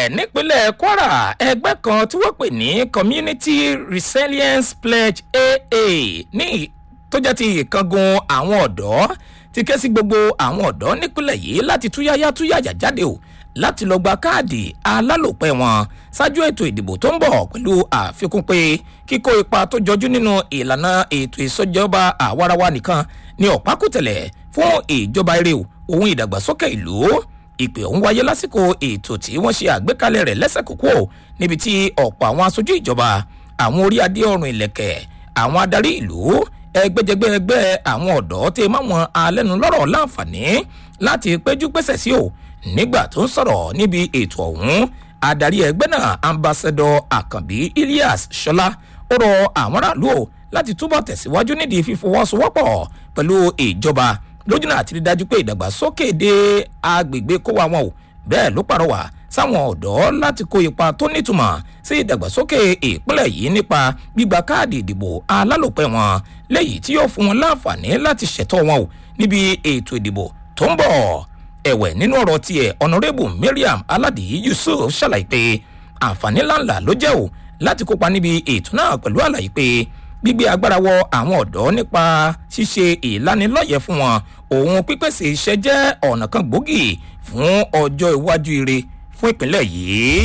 bẹ́ẹ̀ nípínlẹ̀ kwara ẹgbẹ́ kan tí wọ́n pè ní community resilience pledge aa ní tó jẹ́ ti ìkángun àwọn ọ̀dọ́ ti ké sí gbogbo àwọn ọ̀dọ́ nípínlẹ̀ yìí láti túyáyá túyàyà jáde o láti lọ gba káàdì alálòpẹ́ wọn ṣáájú ètò ìdìbò tó ń bọ̀ pẹ̀lú àfikún pé kíkó ipa tó jọjú nínú ìlànà ètò ìsọjọba àwarawa nìkan ni ọ̀pákùtẹ̀lẹ̀ fún ìjọba eré ohun ìdàgbàsókè ìlú ìpè ọ̀hún wáyé lásìkò ètò tí wọ́n ṣe àgbékalẹ̀ rẹ̀ lẹ́sẹ̀ kókó níbi tí ọ̀pọ̀ àwọn aṣojú ìjọba àwọn orí adé ọrùn ìlẹ̀kẹ̀ àwọn adarí ìlú ẹgbẹ́jẹgbẹ́ ẹgbẹ́ àwọn ọ̀dọ́ tẹ máwọn alẹ́nulọ́rọ̀ láǹfààní láti péjú pésẹ̀ sí o nígbà tó ń sọ̀rọ̀ níbi ètò ọ̀hún adarí ẹgbẹ́ náà ambassadọ àkànbí ilias ṣọlá ó rọ àwọn aráàlú o láti túbọ̀ tẹ̀síwájú nídìí fífọwọ́sowọ́pọ̀ pẹ̀lú ìjọba lójúnà àti rí dájú pé ìdàgbàsókè dé agbègbè kó wa wọn o bẹ́ẹ̀ ló pàrọwà sáwọn ọ̀dọ́ láti kó ipa tó nítumọ̀ sí ìdàgbàsókè ìpínlẹ̀ yìí nípa gbígba káàdì ìdìbò alálòpẹ́ wọn léyìí tí yóò fún wọn láǹfààní láti ṣẹ̀tọ́ wọn o níbi ètò ìdìbò tó ń bọ̀ ẹ̀wẹ̀ nínú ọ̀rọ̀ tiẹ̀ ọ̀nàrẹ́bù mariam aládì yusuf ṣàlàyé pé àǹfààní ńláńlá ló jẹ́ o láti kópa níbi ètò náà pẹ̀lú àlàyé pé gbígbé agbára wọ àwọn ọ̀dọ́ nípa ṣíṣe ìlanilọ́yẹ̀ fún wọn òun pípèsè iṣẹ́ jẹ́ ọ̀nà kan gbòógì fún ọjọ́ iwájú ire fún ìpínlẹ̀ yìí.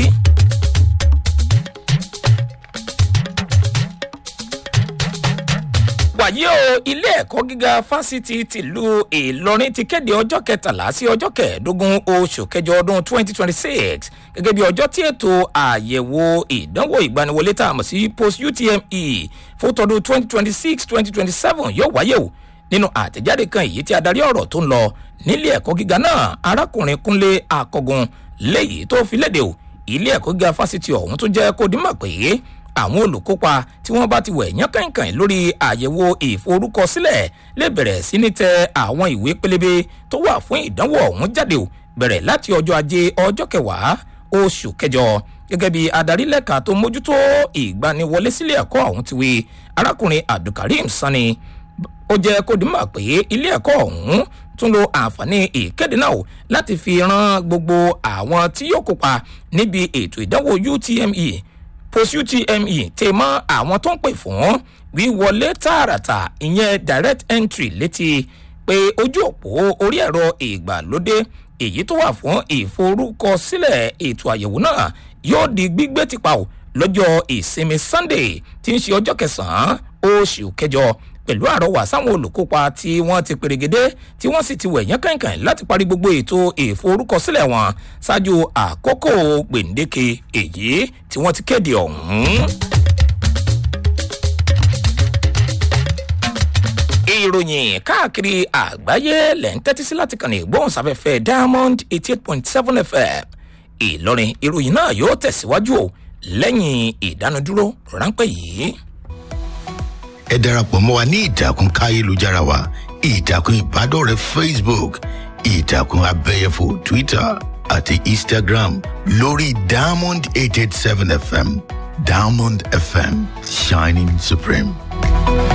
wàyí o ilé ẹ̀kọ́ gíga fásitì tìlú ìlọrin ti kéde ọjọ́ kẹtàlá sí ọjọ́ kẹẹ̀ẹ́dógún oṣù kẹjọ ọdún 2026 gẹ́gẹ́ bí ọjọ́ tí ètò àyẹ̀wò ìdánwò ìgbaniwọlé tá a mọ̀ sí post utme fún tọdún 2026-2027 yóò wáyé o nínú àtẹ̀jáde kan èyí tí adarí ọ̀rọ̀ tó ń lọ nílé ẹ̀kọ́ gíga náà arákùnrin kúnlé akọgun léyìí tó fi léde o ilé ẹ̀kọ́ gíga fásitì ọ̀hún tó jẹ́ kó dímọ̀ pé àwọn olùkópa tí wọ́n bá ti wẹ̀ yán kànkàn lórí àyẹ̀wò ìforúkọsílẹ̀ lè bẹ̀rẹ̀ sí ní tẹ àwọn ìwé pélébé tó wà fún ìdánwò ọ̀hún jáde o bẹ̀rẹ̀ láti ọjọ́ ajé ọjọ́ kẹwàá oṣù kẹjọ gẹ́gẹ́ bí adarí lẹ́ka tó mójútó ìgbaniwọlé sílé ẹ̀kọ́ ọ̀hún ti wí arákùnrin abdulkareem sani ó jẹ́ kó dìímọ̀ pé ilé ẹ̀kọ́ ọ̀hún tún lo àǹfààní ìkéde náà láti fi ran gbogbo àwọn tí yóò kópa níbi ètò ìdánwò utme post utme tè mọ àwọn tó ń pè fún wíwọlé tààràtà ìyẹn direct entry létí pé ojú òpó orí ẹ̀rọ ìgbàlódé èyí tó wà fún ìforúkọsílẹ̀ ètò àyẹ̀wò náà yóò di gbígbé tìpa ò lọ́jọ́ ìsinmi sunday tí ń ṣe ọjọ́ kẹsàn-án oṣù kẹjọ pẹ̀lú àrọwà sáwọn olùkópa tí wọ́n ti pèrègédé tí wọ́n sì ti wẹ̀ yán kànkàn láti parí gbogbo ètò ìforúkọsílẹ̀ wọn ṣáájú àkókò gbèǹdéke èyí tí wọ́n ti kéde ọ̀hún. ìròyìn káàkiri àgbáyé lẹ̀ ń tẹ́tí sí láti kàn ní ìgbóhùnsáfẹ́fẹ́ diamond eighty eight point seven fm ìlọrin ìròyìn náà yóò tẹ̀síwájú o lẹ́yìn ìdánudúró ráńpẹ́ yìí ẹ darapọ̀ mọ́ wa ní ìtàkùn káyélujára wa ìtàkùn ìbádọ́rẹ̀ẹ́ facebook ìtàkùn abẹ́yẹfò twitter àti instagram lórí diamond eight eight seven fm diamond fm shining supreme.